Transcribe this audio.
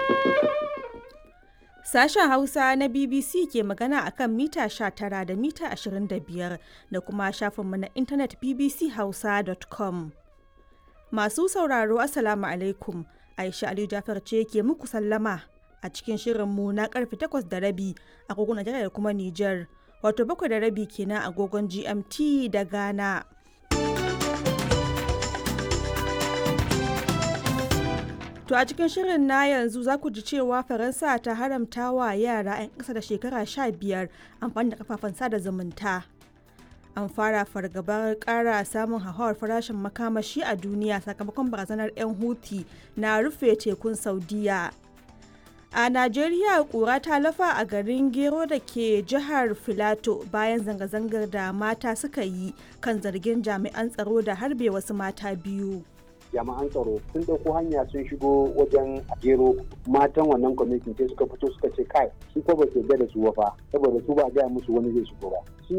Sashen Hausa na BBC ke magana a kan mita 19 da mita 25 da kuma shafinmu na intanet bbchausa.com. Masu sauraro Assalamu alaikum. Aisha Aliyu Jafar ce ke muku sallama a cikin shirinmu na karfe 8 da rabi agogon Najeriya da kuma Nijar. Wato bakwai da rabi kenan agogon GMT da Ghana. To a cikin shirin na yanzu za ku ji cewa Faransa ta haramta wa yara 'yan ƙasa da shekara 15 amfani da kafafen sada zumunta. An fara fargabar ƙara samun hauhawar farashin makamashi a duniya sakamakon barazanar 'yan Houthi na rufe tekun Saudiya. A Najeriya ƙura ta lafa a garin Gero da ke jihar Filato bayan zanga-zangar da mata suka yi kan zargin jami'an tsaro da harbe wasu mata biyu. jami'an tsaro sun ɗauko hanya sun shigo wajen gero matan wannan kwamitin sai suka fito suka ce kai su ko ba su yarda da su fa saboda su ba gaya musu wani zai shigo ba